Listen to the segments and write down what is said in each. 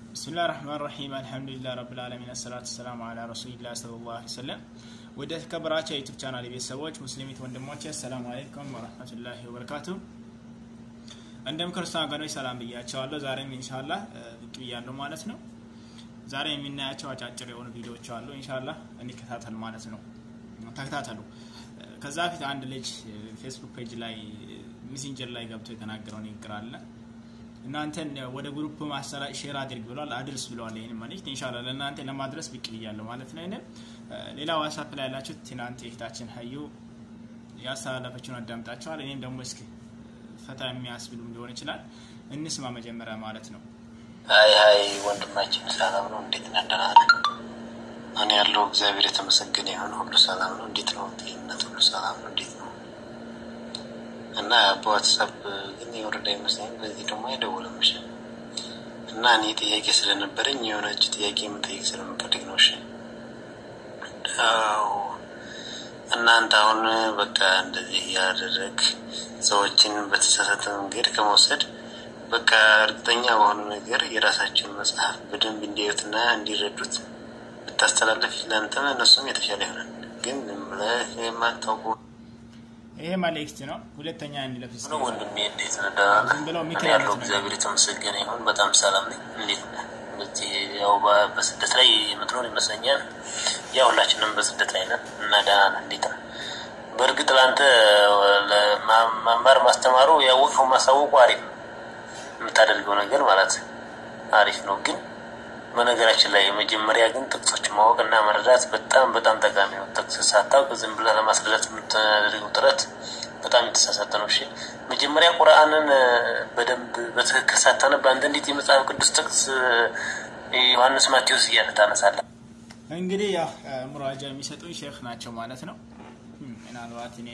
ብስሚላህ ረህማን ረሂም አልሐምዱሊላህ ረብል ዓለሚን አሰላቱ ሰላሙ አላ ረሱሊላህ ሰለላሁ ዐለይሂ ወሰለም። ወደ ተከበራቸው የዩቱብ ቻናል ቤተሰቦች ሙስሊሚት ወንድሞቼ አሰላሙ አለይኩም ወረህመቱላሂ ወበረካቱ። እንደም ክርስቲያን ወገኖች ሰላም ብያቸዋለሁ። ዛሬም ኢንሻላህ ብቅ ብያለሁ ማለት ነው። ዛሬ የምናያቸው አጫጭር የሆኑ ቪዲዮዎች አሉ። ኢንሻላህ እንከታተል ማለት ነው። ተከታተሉ። ከዛ በፊት አንድ ልጅ ፌስቡክ ፔጅ ላይ ሚሴንጀር ላይ ገብቶ የተናገረው ንግግር አለ እናንተን ወደ ግሩፕ ማሰራጭ ሼር አድርግ ብሏል፣ አድርስ ብለዋል። ይህን መልእክት ኢንሻላህ ለእናንተ ለማድረስ ብቅ ብያለሁ ማለት ነው። ይህንን ሌላ ዋትሳፕ ላይ ያላችሁት ትናንት የፊታችን ሀዩ ያስተላለፈችውን አዳምጣቸዋል። እኔም ደግሞ እስኪ ፈታ የሚያስብሉም ሊሆን ይችላል እንስማ መጀመሪያ ማለት ነው። ሀይ ሀይ ወንድማችን ሰላም ነው? እንዴት ነህ? ደህና ነህ? እኔ ያለው እግዚአብሔር የተመሰገነ ይሁን ሁሉ ሰላም ነው። እንዴት ነው ጤንነት? ሁሉ ሰላም ነው? እንዴት ነው? እና በዋትሳፕ ግን የወረዳ ይመስለኝ በዚህ ደግሞ አይደውልም። እሺ። እና እኔ ጥያቄ ስለነበረኝ የሆነች ጥያቄ የምጠይቅ ስለምፈልግ ነው። እሺ። አዎ እናንተ አሁን በቃ እንደዚህ ያደረግ ሰዎችን በተሳሳተ መንገድ ከመውሰድ በቃ እርግጠኛ በሆኑ ነገር የራሳቸውን መጽሐፍ በደንብ እንዲያዩትና እንዲረዱት ብታስተላለፍ ለአንተም እነሱም የተሻለ ይሆናል። ግን ብለህ የማታውቁ ይሄ መልእክት ነው። ሁለተኛ እንለፍስ ነው ወንድሜ፣ እንዴት ነህ? ደህና ነህ? ዝም ብለው እኔ ምክር ያለው አይነት እግዚአብሔር የተመሰገነ ይሁን በጣም ሰላም ነኝ። እንዴት ነህ? በዚህ ያው በ- በስደት ላይ የምትኖር ይመስለኛል። ያው ሁላችንም በስደት ላይ ነን እና ደህና ነህ? እንዴት ነህ? በእርግጥ ለአንተ ለማ- መማር ማስተማሩ ያወቅኸው ማሳወቁ አሪፍ ነው። የምታደርገው ነገር ማለት አሪፍ ነው። ግን በነገራችን ላይ መጀመሪያ ግን ጥቅሶችን ማወቅ እና መረዳት በጣም በጣም ጠቃሚ ነው። ጥቅስ ሳታውቅ ዝም ብለህ ለማስረዳት የምታደርገው ጥረት በጣም የተሳሳተ ነው። እሺ መጀመሪያ ቁርአንን እ፣ በደንብ በትክክል ሳታነብ አንተ እንዴት የመጽሐፍ ቅዱስ ጥቅስ እ፣ ዮሐንስ ማቴዎስ እያለ ታነሳለህ? እንግዲህ ያው ሙራጃ የሚሰጡኝ ሼክ ናቸው ማለት ነው። እም፣ ምናልባት እኔ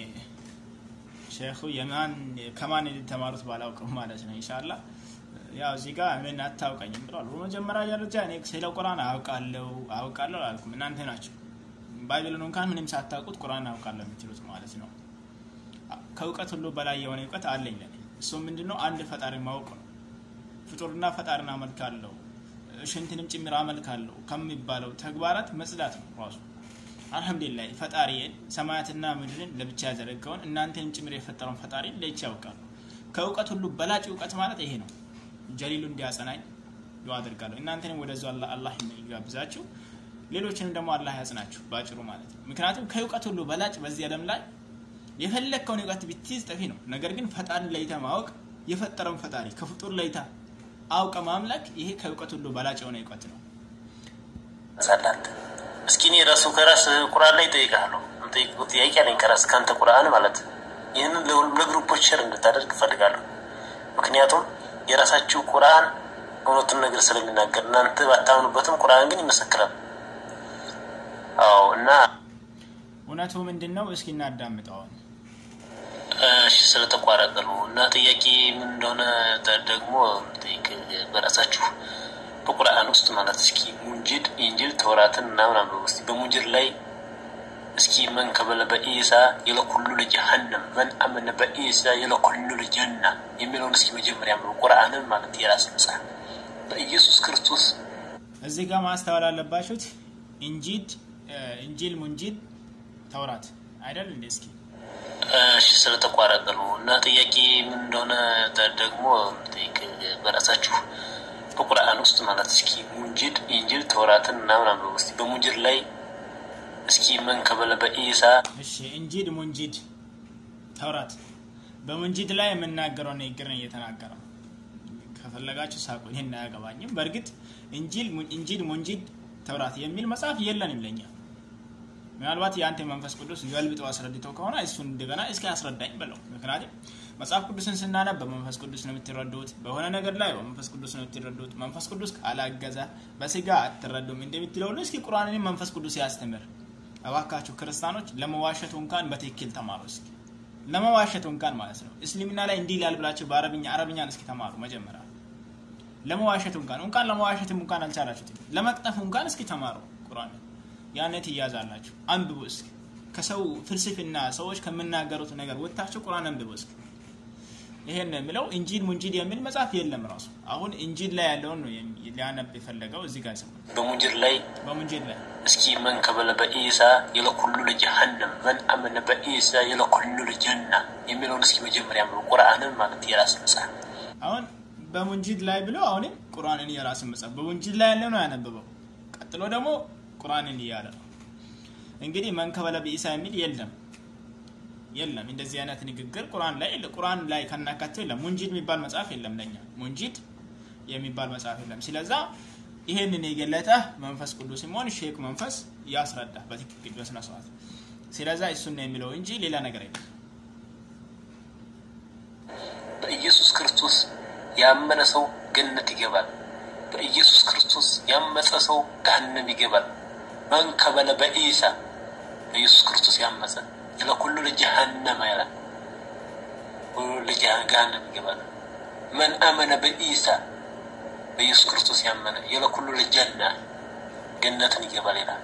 ሼኹ የማን ከማን የተማሩት ባላውቅም ማለት ነው። ኢንሻላ ያው እዚህ ጋር ምን አታውቀኝም ብለዋል። በመጀመሪያ ደረጃ እኔ ስለ ቁርአን አውቃለሁ አውቃለሁ አላልኩም። እናንተ ናቸው ባይብልን እንኳን ምንም ሳታውቁት ቁርአን አውቃለሁ የምትሉት ማለት ነው። ከእውቀት ሁሉ በላይ የሆነ እውቀት አለኝ ለኔ። እሱም ምንድነው? አንድ ፈጣሪ ማወቅ ነው። ፍጡርና ፈጣሪን አመልካለሁ ሽንትንም ጭምር አመልካለሁ ከሚባለው ተግባራት መጽዳት ነው ራሱ። አልሐምዱሊላህ ፈጣሪዬን ሰማያትና ምድርን ለብቻ ያዘረጋውን እናንተንም ጭምር የፈጠረውን ፈጣሪን ለይቼ ያውቃለሁ። ከእውቀት ሁሉ በላጭ እውቀት ማለት ይሄ ነው። ጀሊሉ እንዲያጸናኝ ዱዓ አድርጋለሁ። እናንተንም ወደዚ አላህ አላህ ይጋብዛችሁ፣ ሌሎችንም ደግሞ አላህ ያጽናችሁ ባጭሩ ማለት ነው። ምክንያቱም ከእውቀት ሁሉ በላጭ በዚህ ዓለም ላይ የፈለግከውን እውቀት ብትይዝ ጠፊ ነው። ነገር ግን ፈጣሪን ለይተ ማወቅ የፈጠረውን ፈጣሪ ከፍጡር ለይታ አውቀ ማምለክ ይሄ ከእውቀት ሁሉ በላጭ የሆነ እውቀት ነው። ሳላት እስኪ እኔ ራሱ ከራስ ቁርአን ላይ እጠይቅሃለሁ። የምጠይቀው ጥያቄ አለኝ ከራስ ከአንተ ቁርአን ማለት ይህንን ለሁሉም ለግሩፖች ሸር እንድታደርግ እፈልጋለሁ። ምክንያቱም የራሳችሁ ቁርአን እውነቱን ነገር ስለሚናገር እናንተ ባታምኑበትም ቁርአን ግን ይመሰክራል። አዎ እና እውነቱ ምንድን ነው? እስኪ እናዳምጠዋል። እሺ ስለተቋረጠ ነው እና ጥያቄ ምን እንደሆነ ተ- ደግሞ ጠይቅ በራሳችሁ በቁርአን ውስጥ ማለት እስኪ ሙንጅድ ኢንጅል ተውራትን ምናምን አንብቡ እስኪ በሙንጅድ ላይ እስኪ መን ከበለ በኢሳ የለኩሉ ለጀሀነም መን አመነ በኢሳ የለኩሉ ለጀና የሚለውን እስኪ መጀመሪያ አንብቡ ቁርአንን ማለት የራስ መጽሐፍ በኢየሱስ ክርስቶስ እዚህ ጋር ማስተዋል አለባችሁት። እንጂድ እንጂል፣ ሙንጂድ፣ ተውራት አይደል እንዴ? እስኪ እሺ ስለተቋረጠ ነው እና ጥያቄ ምን እንደሆነ ተ- ደግሞ ጠይቅ በራሳችሁ በቁርአን ውስጥ ማለት እስኪ ሙንጅድ ኢንጅል ተውራትን ምናምን አንብቡ እስኪ በሙንጅድ ላይ እስኪ መን ከበለ በኢሳ እሺ እንጂድ፣ ሙንጂድ፣ ተውራት በሙንጂድ ላይ የምናገረው ንግግር ነው እየተናገረው። ከፈለጋችሁ ሳቁ፣ ይህን አያገባኝም። በእርግጥ እንጂል፣ ሙን- እንጂል፣ ሙንጂድ፣ ተውራት የሚል መጽሐፍ የለንም ለኛ። ምናልባት የአንተ መንፈስ ቅዱስ ገልብጦ አስረድተው ከሆነ እሱን እንደገና እስኪ አስረዳኝ በለው። ምክንያቱም መጽሐፍ ቅዱስን ስናነብ በመንፈስ ቅዱስ ነው የምትረዱት፣ በሆነ ነገር ላይ በመንፈስ ቅዱስ ነው የምትረዱት። መንፈስ ቅዱስ ካላገዘ በስጋ አትረዱም እንደምትለው ሁሉ እስኪ ቁርአንን መንፈስ ቅዱስ ያስተምር። እባካችሁ ክርስቲያኖች ለመዋሸቱ እንኳን በትክክል ተማሩ። እስኪ ለመዋሸቱ እንኳን ማለት ነው እስልምና ላይ እንዲህ ይላል ብላችሁ በአረብኛ አረብኛን እስኪ ተማሩ መጀመሪያ። ለመዋሸቱ እንኳን እንኳን ለመዋሸትም እንኳን አልቻላችሁትም፣ ለመቅጠፉ እንኳን እስኪ ተማሩ ቁርአንን። ያኔ ትያዛላችሁ። አንብቡ እስኪ ከሰው ፍልስፍና ሰዎች ከሚናገሩት ነገር ወጥታችሁ ቁርአን አንብቡ እስኪ። ይሄን ነው የሚለው። እንጂል ሙንጂል የሚል መጽሐፍ የለም ራሱ። አሁን እንጂል ላይ ያለውን ነው ሊያነብ የፈለገው እዚህ ጋር ሰው በሙንጅር ላይ በሙንጂል ላይ እስኪ መን ከበለ በኢሳ የለኩሉ ለጀሃነም መን አመነ በኢሳ የለኩሉ ለጀና የሚለውን እስኪ መጀመሪያ ቁርአንን ማለት የራስ መጽሐፍ አሁን በሙንጂድ ላይ ብሎ አሁንም ቁርአንን የራስን መጽሐፍ በሙንጂድ ላይ ያለው ነው ያነበበው። ቀጥሎ ደግሞ ቁርአንን እያለ ነው። እንግዲህ መንከበለ በኢሳ የሚል የለም የለም። እንደዚህ አይነት ንግግር ቁርአን ላይ ቁርአን ላይ ከናካቴው የለም። ሙንጂድ የሚባል መጽሐፍ የለም ለኛ ሙንጂድ የሚባል መጽሐፍ የለም። ስለዛ ይሄንን የገለጠ መንፈስ ቅዱስ ሲሆን ሼክ መንፈስ ያስረዳ በትክክል በስነ ስርዓት። ስለዛ እሱን ነው የሚለው እንጂ ሌላ ነገር የለም። በኢየሱስ ክርስቶስ ያመነ ሰው ገነት ይገባል። በኢየሱስ ክርስቶስ ያመፀ ሰው ገሃነም ይገባል። መን ከበለ በኢሳ በኢየሱስ ክርስቶስ ያመፀ ለኩሉ ለጀሃነም ይላል። ሁሉ ለጀሃነም ይገባል። መን አመነ በኢሳ በኢየሱስ ክርስቶስ ያመነ የለኩሉ ለጀና ገነትን ይገባል ይላል።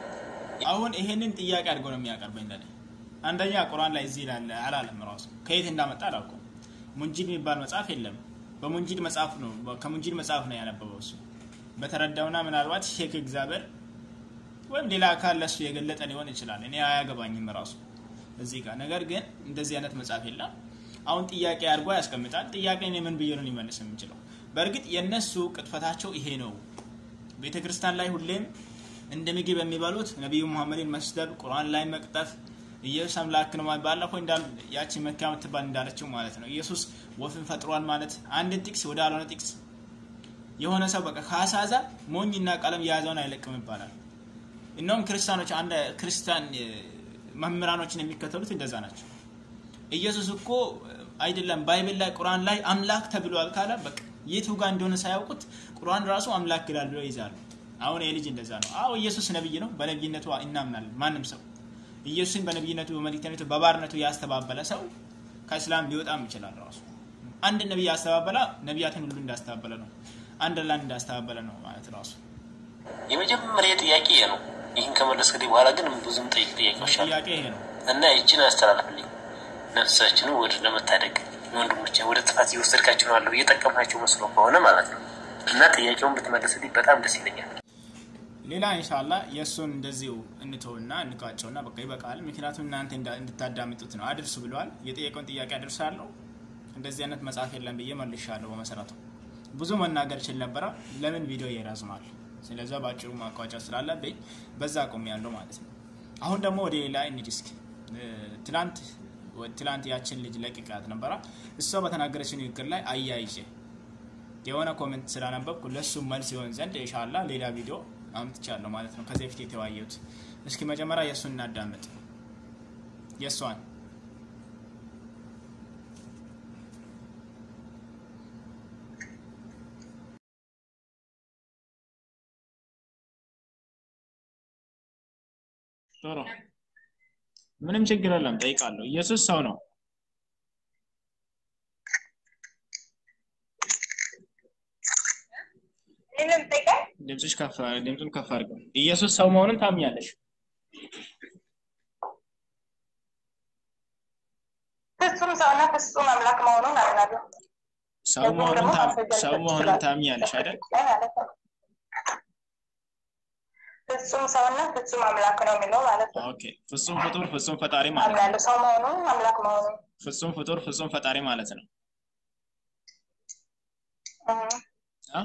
አሁን ይሄንን ጥያቄ አድርገው ነው የሚያቀርበኝ ለኔ። አንደኛ ቁርአን ላይ እዚህ ላለ አላለም ራሱ ከየት እንዳመጣ አላውቅም። ሙንጂድ የሚባል መጽሐፍ የለም። በሙንጂድ መጽሐፍ ነው ከሙንጂድ መጽሐፍ ነው ያነበበው እሱ በተረዳውና ምናልባት ሼክ እግዚአብሔር ወይም ሌላ አካል ለሱ የገለጠ ሊሆን ይችላል። እኔ አያገባኝም ራሱ እዚህ ጋር ነገር ግን እንደዚህ አይነት መጽሐፍ የለም። አሁን ጥያቄ አድርጎ ያስቀምጣል። ጥያቄ እኔ ምን ብዬ ነው ሊመልስ የምችለው? በእርግጥ የእነሱ ቅጥፈታቸው ይሄ ነው። ቤተ ክርስቲያን ላይ ሁሌም እንደ ምግብ የሚበሉት ነቢዩ ሙሐመድን መስደብ፣ ቁርአን ላይ መቅጠፍ፣ ኢየሱስ አምላክ ነው ማለት ባለፈው እንዳል ያቺ መካ የምትባል እንዳለችው ማለት ነው። ኢየሱስ ወፍን ፈጥሯል ማለት አንድን ጥቅስ ወደ አልሆነ ጥቅስ የሆነ ሰው በቃ ካሳዛ ሞኝና ቀለም የያዘውን አይለቅም ይባላል። እነውም ክርስቲያኖች አንድ ክርስቲያን መምህራኖችን የሚከተሉት እንደዛ ናቸው። ኢየሱስ እኮ አይደለም ባይብል ላይ ቁርአን ላይ አምላክ ተብሏል ካለ በቃ የቱ ጋር እንደሆነ ሳያውቁት ቁርአን ራሱ አምላክ ይላል ብለው ይዛሉ። አሁን የልጅ እንደዛ ነው። አዎ ኢየሱስ ነብይ ነው፣ በነብይነቱ እናምናለን። ማንም ሰው ኢየሱስን በነብይነቱ በመልእክተኝነቱ በባርነቱ ያስተባበለ ሰው ከእስላም ሊወጣም ይችላል። ራሱ አንድ ነብይ ያስተባበለ ነቢያትን ሁሉ እንዳስተባበለ ነው፣ አንድ ላንድ እንዳስተባበለ ነው ማለት ራሱ የመጀመሪያ ጥያቄ ይሄ ነው። ይህን ከመለስከልኝ በኋላ ግን ብዙም ጠይቅ ጥያቄዎች አሉ ጥያቄ ይሄ ነው። እና ይችን አስተላልፍልኝ ነፍሳችንን ወደ ለመታደግ ወንድሞች ወደ ጥፋት እየወሰድካቸው ነው አለው እየጠቀምካቸው መስሎ ከሆነ ማለት ነው። እና ጥያቄውን ብትመለስልኝ በጣም ደስ ይለኛል። ሌላ ኢንሻላ የእሱን እንደዚሁ እንተውና እንቋጨውና በቃ ይበቃል። ምክንያቱም እናንተ እንድታዳምጡት ነው። አድርሱ ብለዋል። የጠየቀውን ጥያቄ አድርሳለሁ። እንደዚህ አይነት መጽሐፍ የለም ብዬ መልሻለሁ። በመሰረቱ ብዙ መናገር ችል ነበረ። ለምን ቪዲዮ ይረዝማል? ስለዛ በአጭሩ ማቋጫ ስላለብኝ በዛ አቁም ያለው ማለት ነው። አሁን ደግሞ ወደ ሌላ እንሂድ እስኪ። ትላንት ትላንት ያችን ልጅ ለቅቃት ነበረ። እሷ በተናገረች ንግግር ላይ አያይዤ የሆነ ኮሜንት ስላነበብኩ ለእሱ መልስ ይሆን ዘንድ ኢንሻላ ሌላ ቪዲዮ አምጥቻለሁ ማለት ነው። ከዚህ በፊት የተወያየሁት። እስኪ መጀመሪያ የእሱን እናዳምጥ። የእሷን ጥሩ፣ ምንም ችግር የለም። ጠይቃለሁ። ኢየሱስ ሰው ነው። ድምፅሽ ከፍ ድምፁን ከፍ አድርገው። ኢየሱስ ሰው መሆኑን ታምኛለሽ? ፍጹም ሰውና ፍጹም አምላክ መሆኑን አምናለሁ። ሰው መሆኑን ሰው መሆኑን ታምኛለሽ አይደል? ፍጹም ሰውና ፍጹም አምላክ ነው የሚለው ማለት ነው። ኦኬ። ፍጹም ፍጡር ፍጹም ፈጣሪ ማለት ነው። አምናለሁ። ሰው መሆኑን አምላክ መሆኑን ፍጹም ፍጡር ፍጹም ፈጣሪ ማለት ነው። አ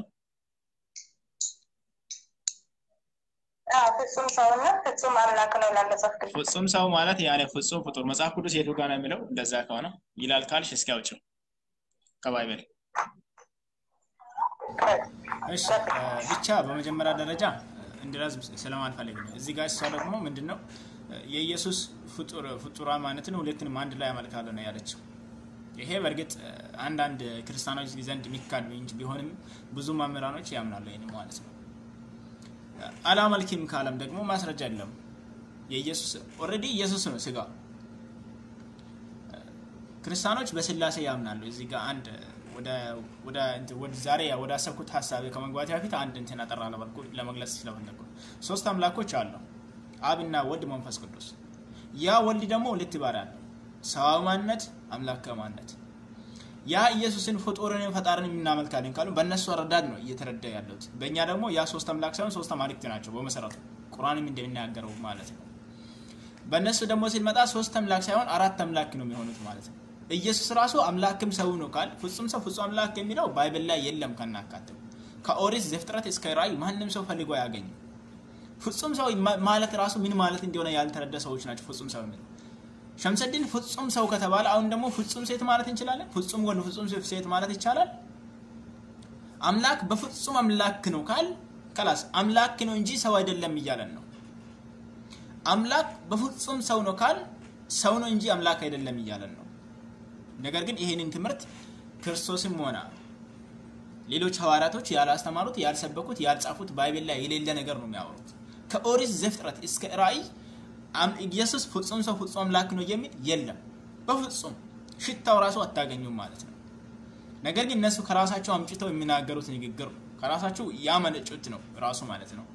ፍጹም ሰውና ፍጹም አምላክ ነው ይላል መጽሐፍ ቅዱስ። ፍጹም ሰው ማለት ያኔ ፍጹም ፍጡር መጽሐፍ ቅዱስ የቱ ጋር ነው የሚለው? እንደዛ ከሆነ ይላል ካልሽ እስኪ አውጪው ከባይብል። እሺ ብቻ በመጀመሪያ ደረጃ እንድራዝ ስለማልፈልግ ነው። እዚህ ጋር እሷ ደግሞ ምንድን ነው የኢየሱስ ፍጡር ፍጡራ ማለትን ሁለትንም አንድ ላይ ያመልካለሁ ነው ያለችው። ይሄ በእርግጥ አንዳንድ ክርስቲያኖች ዘንድ የሚካድ እንጂ ቢሆንም ብዙ መምህራኖች ያምናሉ ይህን ማለት ነው። አላመልክም ካለም ደግሞ ማስረጃ የለም። የኢየሱስ ኦልሬዲ ኢየሱስ ነው ስጋ። ክርስቲያኖች በስላሴ ያምናሉ። እዚህ ጋር አንድ ወደ ዛሬ ወደ አሰብኩት ሀሳብ ከመግባት በፊት አንድ እንትን አጠራ ለመልኩ ለመግለጽ ስለፈለኩ ሶስት አምላኮች አሉ፣ አብና ወልድ መንፈስ ቅዱስ። ያ ወልድ ደግሞ ሁለት ባህሪ አለው፣ ሰዋዊ ማንነት፣ አምላካዊ ማንነት። ያ ኢየሱስን ፍጡርን ፈጣርን የምናመልካለን ካሉ በእነሱ አረዳድ ነው እየተረዳ ያለሁት። በእኛ ደግሞ ያ ሶስት አምላክ ሳይሆን ሶስት አማልክት ናቸው በመሰረቱ ቁርአንም እንደሚናገረው ማለት ነው። በእነሱ ደግሞ ሲመጣ ሶስት አምላክ ሳይሆን አራት አምላክ ነው የሚሆኑት ማለት ነው። ኢየሱስ ራሱ አምላክም ሰው ነው ካል ፍጹም ሰው ፍጹም አምላክ የሚለው ባይብል ላይ የለም ከናካቴው ከኦሪት ዘፍጥረት እስከ ራእይ ማንም ሰው ፈልጎ አያገኝም። ፍጹም ሰው ማለት ራሱ ምን ማለት እንደሆነ ያልተረዳ ሰዎች ናቸው ፍጹም ሰው የሚለው ሸምሰድን ፍጹም ሰው ከተባለ አሁን ደግሞ ፍጹም ሴት ማለት እንችላለን። ፍጹም ወንድ፣ ፍጹም ሴት ማለት ይቻላል። አምላክ በፍጹም አምላክ ነው ካል ከላስ አምላክ ነው እንጂ ሰው አይደለም እያለን ነው። አምላክ በፍጹም ሰው ነው ካል ሰው ነው እንጂ አምላክ አይደለም እያለን ነው። ነገር ግን ይሄንን ትምህርት ክርስቶስም ሆነ ሌሎች ሐዋርያቶች ያላስተማሩት፣ ያልሰበኩት፣ ያልጻፉት ባይብል ላይ የሌለ ነገር ነው የሚያወሩት። ከኦሪት ዘፍጥረት እስከ ራእይ ኢየሱስ ፍጹም ሰው ፍጹም አምላክ ነው የሚል የለም። በፍጹም ሽታው ራሱ አታገኙም ማለት ነው። ነገር ግን እነሱ ከራሳቸው አምጭተው የሚናገሩት ንግግር ነው። ከራሳቸው ያመነጩት ነው ራሱ ማለት ነው።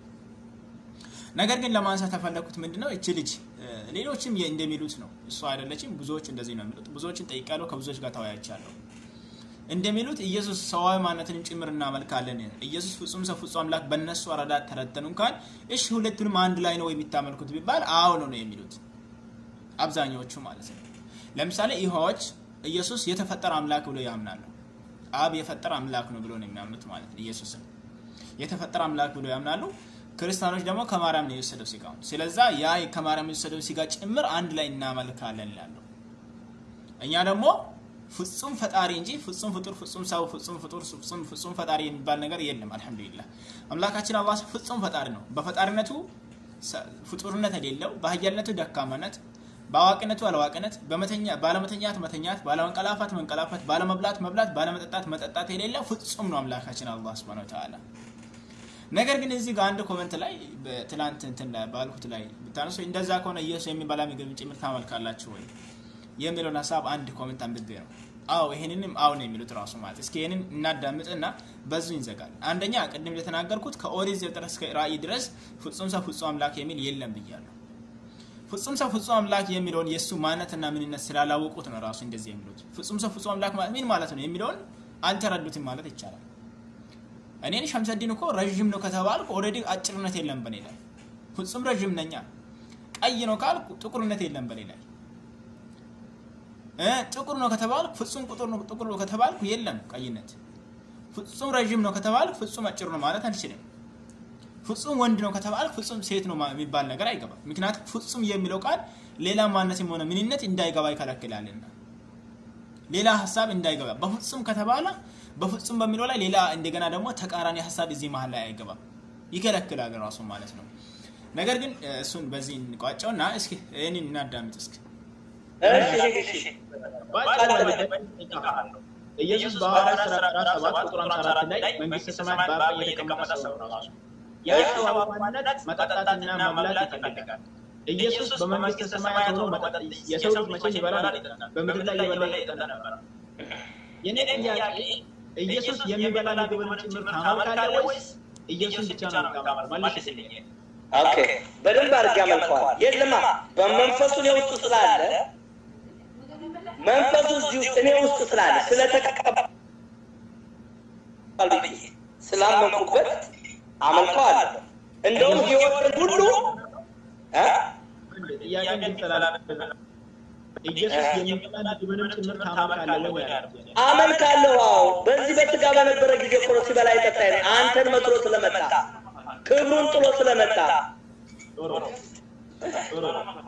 ነገር ግን ለማንሳት ተፈለኩት ምንድነው እቺ ልጅ ሌሎችም እንደሚሉት ነው። እሷ አይደለችም። ብዙዎች እንደዚህ ነው የሚሉት። ብዙዎችን ጠይቃለሁ፣ ከብዙዎች ጋር ተወያይቻለሁ። እንደሚሉት ኢየሱስ ሰዋዊ ማንነትንም ጭምር እናመልካለን። ኢየሱስ ፍጹም ሰው ፍጹም አምላክ በእነሱ አረዳድ ተረተኑ እንኳን እሺ ሁለቱንም አንድ ላይ ነው የሚታመልኩት ቢባል አዎ ነው ነው የሚሉት አብዛኛዎቹ ማለት ነው። ለምሳሌ ይሖዎች ኢየሱስ የተፈጠረ አምላክ ብሎ ያምናሉ። አብ የፈጠረ አምላክ ነው ብሎ ነው የሚያምኑት ማለት ነው። ኢየሱስም የተፈጠረ አምላክ ብሎ ያምናሉ። ክርስቲያኖች ደግሞ ከማርያም ነው የወሰደው ስጋውን። ስለዛ ያ ከማርያም የወሰደው ስጋ ጭምር አንድ ላይ እናመልካለን ይላሉ። እኛ ደግሞ ፍጹም ፈጣሪ እንጂ ፍጹም ፍጡር፣ ፍጹም ሰው፣ ፍጹም ፍጡር፣ ፍጹም ፍጹም ፈጣሪ የሚባል ነገር የለም። አልሐምዱሊላህ አምላካችን አላህ ፍጹም ፈጣሪ ነው። በፈጣሪነቱ ፍጡርነት የሌለው፣ በኃያልነቱ ደካማነት፣ በአዋቂነቱ አላዋቂነት፣ ባለመተኛት መተኛት፣ ባለመንቀላፋት መንቀላፋት፣ ባለመብላት መብላት፣ ባለመጠጣት መጠጣት የሌለው ፍጹም ነው አምላካችን አላህ ሱብሓነሁ ወተዓላ። ነገር ግን እዚህ ጋር አንድ ኮመንት ላይ ትላንት እንትን ላይ ባልኩት ላይ ብታነሱ እንደዛ ከሆነ ኢየሱስ የሚበላ ምግብ ጭምር ታመልካላችሁ ወይ የሚለውን ሀሳብ አንድ ኮመንት አንብቤ ነው። አዎ ይሄንንም አዎ ነው የሚሉት ራሱ ማለት። እስኪ ይሄንን እናዳምጥና በዙ ይንዘጋል። አንደኛ ቅድም እንደተናገርኩት ከኦሪት ዘፍጥረት እስከ ራእይ ድረስ ፍጹም ሰው ፍጹም አምላክ የሚል የለም ብያለሁ። ፍጹም ሰው ፍጹም አምላክ የሚለውን የእሱ ማንነትና ምንነት ስላላወቁት ነው ራሱ እንደዚህ የሚሉት። ፍጹም ሰው ፍጹም አምላክ ማለት ምን ማለት ነው የሚለውን አልተረዱትም ማለት ይቻላል። እኔን ሸምሰዲን እኮ ረዥም ነው ከተባልኩ ኦልሬዲ አጭርነት የለም በኔ ላይ። ፍጹም ረዥም ነኛ። ቀይ ነው ካልኩ ጥቁርነት የለም በኔ ላይ። ጥቁር ነው ከተባልኩ ፍጹም ቁጥር ነው ጥቁር ነው ከተባልኩ የለም ቀይነት። ፍጹም ረዥም ነው ከተባልኩ ፍጹም አጭር ነው ማለት አልችልም። ፍጹም ወንድ ነው ከተባልኩ ፍጹም ሴት ነው የሚባል ነገር አይገባም። ምክንያቱም ፍጹም የሚለው ቃል ሌላ ማንነትም ሆነ ምንነት እንዳይገባ ይከለክላልና ሌላ ሀሳብ እንዳይገባ በፍጹም ከተባለ በፍጹም በሚለው ላይ ሌላ እንደገና ደግሞ ተቃራኒ ሀሳብ እዚህ መሀል ላይ አይገባም፣ ይከለክላል ራሱ ማለት ነው። ነገር ግን እሱን በዚህ እንቋጨውና እስኪ ይህንን እናዳምጥ እስኪ ኢየሱስ በሐዋርያት ሥራ ምዕራፍ ሰባት ቁጥር ሃምሳ አራት ላይ መንግሥተ ሰማያት በአብ ቀኝ የተቀመጠ ሰው ነው ራሱ። ያ ሰው ማንነት መጠጣትና መብላት ይፈልጋል። ኢየሱስ በመንግሥተ ሰማያት ሆኖ መጠጥ የሰው ልጅ መቼ ይበላል? በምድር ላይ የበላ ይጠጣ ነበር። የኔ ጥያቄ ኢየሱስ የሚበላ ምግብን ጭምር ታመልካለህ ወይስ ኢየሱስ ብቻ ነው የምታመልከው? መልስልኝ። ኦኬ፣ በደንብ አድርጌ አመልከዋል። የለማ በመንፈሱ እኔ ውስጥ ስላለ መንፈሱ እዚህ ውስጥ እኔ ውስጥ ስላለ ስለተቀበል ብዬ ስላመንኩበት አመልከዋለሁ። እንደውም ህይወትን ሁሉ ጥያቄ እንድትጠላለ ኢየሱስ የሚበላ ምግብንም ጭምር ታመልካለህ ወይ? አመልካለሁ። አዎ፣ በዚህ በስጋ በነበረ ጊዜ እኮ ነው ሲበላ የጠጣ አንተን መስሎ ስለመጣ ክብሩን ጥሎ ስለመጣ ጥሩ ጥሩ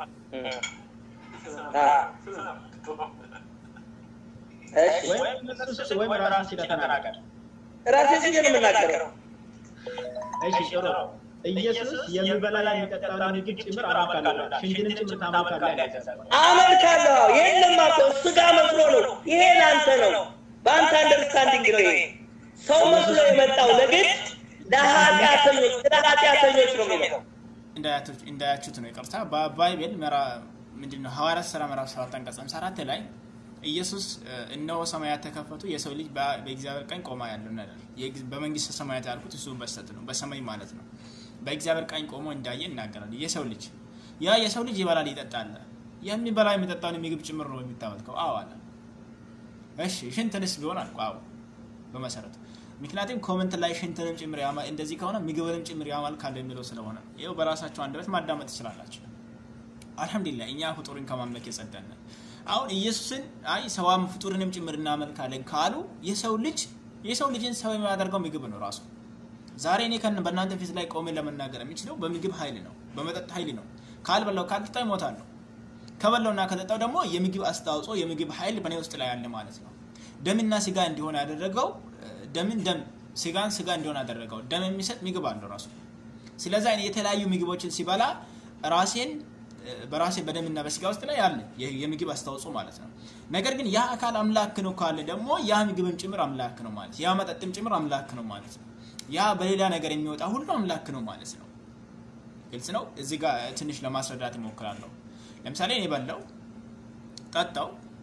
ወይም ራስህ ስለተናገር ራሴ ስዬ ነው የምናገረው። እሺ ጥሩ ኢየሱስ የሚበላ የሚጠጣውን ምግብ ጭምር አመልካለሁ፣ ሽንትንም ጭምር ታመልካለህ። አመልካለሁ። የለም እኮ ስጋ መስሎ ነው። ይሄ ለአንተ ነው፣ በአንተ አንደርስታንዲንግ ነው። ይሄ ሰው መስሎ የመጣው ለግድ ለኃጢአተኞች ስለ ኃጢአተኞች ነው የሚለው እንዳያችሁት ነው ይቅርታ። በባይብል ምንድነው ሐዋርያት ሥራ ምዕራፍ ሰባት አንቀጽ ሃምሳ አራት ላይ ኢየሱስ እነሆ ሰማያት ተከፈቱ፣ የሰው ልጅ በእግዚአብሔር ቀኝ ቆማ ያለው ነገር በመንግስተ ሰማያት ያልኩት እሱ በስተት ነው፣ በሰማይ ማለት ነው። በእግዚአብሔር ቀኝ ቆሞ እንዳየ ይናገራል። የሰው ልጅ ያ የሰው ልጅ ይበላል ይጠጣል። የሚበላ የሚጠጣውን ምግብ ጭምር ነው የሚታመልከው። አዎ አለ። እሺ ሽንትንስ ቢሆን አልኩ። አዎ በመሰረቱ ምክንያቱም ኮመንት ላይ ሽንትንም ጭምር ያማ እንደዚህ ከሆነ ምግብንም ጭምር ያማልካል የሚለው ስለሆነ ይኸው በራሳቸው አንደበት ማዳመጥ ትችላላችሁ። አልሐምዱሊላህ እኛ ፍጡርን ከማምለክ የጸዳን ነን። አሁን ኢየሱስን አይ ሰዋም ፍጡርንም ጭምር እናመልካለን ካሉ የሰው ልጅ የሰው ልጅን ሰው የሚያደርገው ምግብ ነው ራሱ። ዛሬ እኔ ከን በእናንተ ፊት ላይ ቆሜ ለመናገር የሚችለው በምግብ ኃይል ነው፣ በመጠጥ ኃይል ነው። ካልበላው ካልጠጣው ይሞታለሁ። ከበላውና ከጠጣው ደግሞ የምግብ አስተዋጽኦ የምግብ ኃይል በእኔ ውስጥ ላይ ያለ ማለት ነው። ደምና ስጋ እንዲሆን ያደረገው ደምን ደም ስጋን ስጋ እንዲሆን ያደረገው ደም የሚሰጥ ምግብ አለው ራሱ። ስለዛ እኔ የተለያዩ ምግቦችን ሲበላ ራሴን በራሴ በደምና በስጋ ውስጥ ላይ ያለ የምግብ አስተዋጽኦ ማለት ነው። ነገር ግን ያ አካል አምላክ ነው ካለ ደግሞ ያ ምግብም ጭምር አምላክ ነው ማለት ያ መጠጥም ጭምር አምላክ ነው ማለት ነው። ያ በሌላ ነገር የሚወጣ ሁሉ አምላክ ነው ማለት ነው። ግልጽ ነው። እዚህ ጋር ትንሽ ለማስረዳት እሞክራለሁ። ለምሳሌ እኔ በላው ጠጣው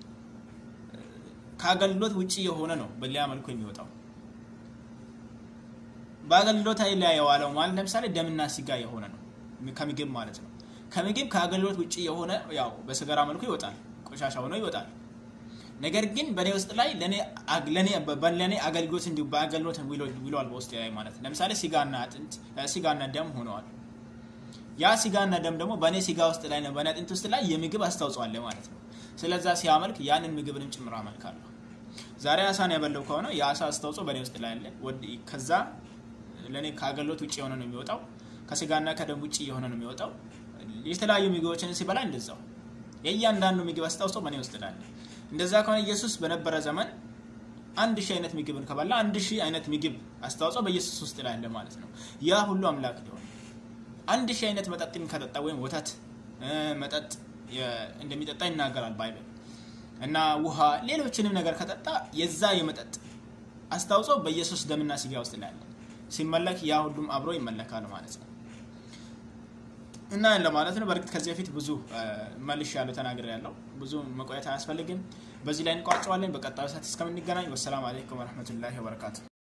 ከአገልግሎት ውጭ የሆነ ነው በሌላ መልኩ የሚወጣው በአገልግሎት ላይ የዋለው ማለት ለምሳሌ ደምና ስጋ የሆነ ነው ከምግብ ማለት ነው። ከምግብ ከአገልግሎት ውጭ የሆነ ያው በሰገራ መልኩ ይወጣል፣ ቆሻሻ ሆኖ ይወጣል። ነገር ግን በእኔ ውስጥ ላይ ለእኔ አገልግሎት እንዲሁ በአገልግሎት ውሏል በውስጥ ላይ ማለት ነው። ለምሳሌ ስጋና አጥንት ስጋና ደም ሆነዋል። ያ ስጋና ደም ደግሞ በእኔ ስጋ ውስጥ ላይ ነው በእኔ አጥንት ውስጥ ላይ የምግብ አስተዋጽኦ አለ ማለት ነው። ስለዛ ሲያመልክ ያንን ምግብንም ጭምር አመልካለሁ። ዛሬ አሳን ያበለው ከሆነ የአሳ አስተዋጽኦ በእኔ ውስጥ ላይ አለ። ከዛ ለእኔ ከአገልግሎት ውጭ የሆነ ነው የሚወጣው። ከስጋና ከደም ውጭ የሆነ ነው የሚወጣው። የተለያዩ ምግቦችን ሲበላ እንደዛው የእያንዳንዱ ምግብ አስተዋጽኦ በእኔ ውስጥ ላይ አለ። እንደዛ ከሆነ ኢየሱስ በነበረ ዘመን አንድ ሺህ አይነት ምግብን ከበላ አንድ ሺህ አይነት ምግብ አስተዋጽኦ በኢየሱስ ውስጥ ላይ አለ ማለት ነው። ያ ሁሉ አምላክ ሊሆን አንድ ሺህ አይነት መጠጥን ከጠጣ ወይም ወተት መጠጥ እንደሚጠጣ ይናገራል ባይብል እና ውሃ፣ ሌሎችንም ነገር ከጠጣ የዛ የመጠጥ አስተዋጽኦ በኢየሱስ ደምና ስጋ ውስጥ ላይ አለ። ሲመለክ ያ ሁሉም አብሮ ይመለካል ማለት ነው። እና ለማለት ነው። በእርግጥ ከዚህ በፊት ብዙ መልሽ ያለው ተናግሬ ያለው ብዙ መቆየት አያስፈልግም። በዚህ ላይ እንቋጨዋለን። በቀጣዩ ሰዓት እስከምንገናኝ ወሰላም አለይኩም ወረህመቱላሂ ወበረካቱ።